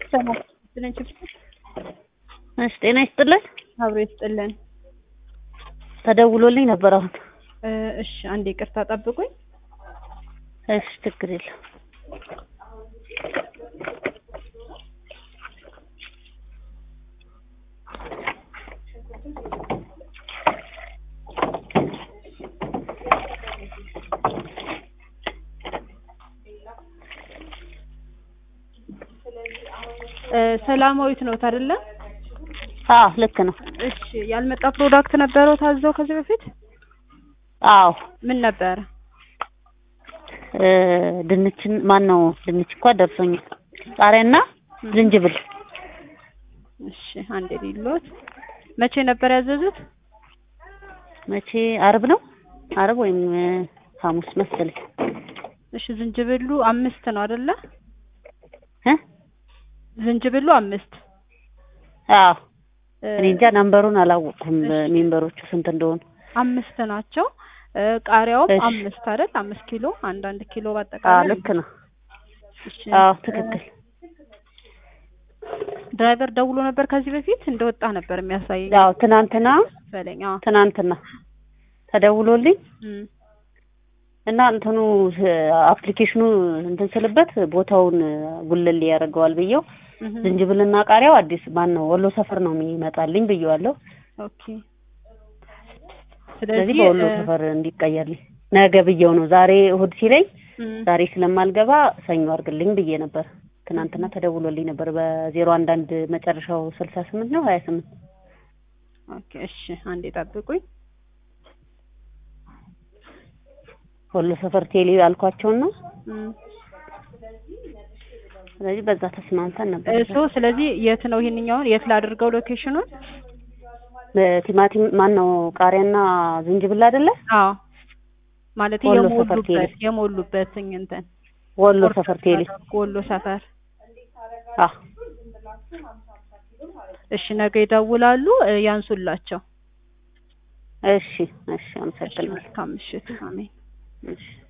ሰላም ይስጥልን ችግር እሺ ጤና ይስጥልን። አብሮ ይስጥልን። ተደውሎልኝ ነበር አሁን። እ እሺ አንዴ ይቅርታ ጠብቁኝ። እሺ ችግር የለም። እ ሰላማዊት ነዎት አይደለ? አዎ ልክ ነው። እሺ ያልመጣ ፕሮዳክት ነበረው ታዘው ከዚህ በፊት አዎ ምን ነበረ? እ ድንችን ማን ነው ድንች እንኳ ደርሶኛል። ቃሪያና ዝንጅብል እሺ አንዴ ሊሎት መቼ ነበር ያዘዙት? መቼ አርብ ነው አርብ ወይም እ ሐሙስ መሰለኝ። እሺ ዝንጅብሉ አምስት ነው አይደለ? እ ዝንጅብሉ አምስት አዎ እ እኔ እንጃ ናምበሩን አላወቅኩም ሜምበሮቹ ስንት እንደሆኑ። አምስት ናቸው። እ ቃሪያውም እሺ። አምስት አይደል? አምስት ኪሎ አንድ አንድ ኪሎ አዎ በአጠቃላይ ልክ ነው። እሺ። አዎ ትክክል። ድራይቨር ደውሎ ነበር ከዚህ በፊት እንደወጣ ነበር የሚያሳየኝ አዎ ትናንትና መሰለኝ። አዎ ትናንትና ተደውሎልኝ እም፣ እና እንትኑ አፕሊኬሽኑ እንትን ስልበት ቦታውን ጉልል ያደርገዋል ብየው እህ፣ ዝንጅብልና ቃሪያው አዲስ ማን ነው ወሎ ሰፈር ነው የሚመጣልኝ ብየዋለሁ። ኦኬ። ስለዚህ ስለዚህ በወሎ እ፣ ሰፈር እንዲቀየርልኝ ነገ ብየው ነው። ዛሬ እሑድ ሲለኝ እም፣ ዛሬ ስለማልገባ ሰኞ አድርግልኝ ብዬ ነበር። ትናንትና ተደውሎልኝ ነበር በዜሮ አንድ አንድ መጨረሻው ስልሳ ስምንት ነው ሀያ ስምንት ኦኬ። እሺ አንዴ ጠብቁኝ። ወሎ ሰፈር ቴሌ ያልኳቸውን ነው። እም፣ ስለዚህ በዛ ተስማምተን ነበር። እሱ ስለዚህ የት ነው ይሄንኛውን የት ላድርገው ሎኬሽኑን? ቲማቲም ማን ነው ቃሪያና ዝንጅብል አይደለ? አዎ ማለት ወሎ ሰፈር ቴሌ። የሞሉበት የሞሉበት እንትን ወሎ ሰፈር ቴሌ። ወሎ ሰፈር አዎ እሺ ነገ ይደውላሉ እ፣ ያንሱላቸው። እሺ እሺ፣ እሺ አመሰግናለሁ። መልካም ምሽት። አሜን። እሺ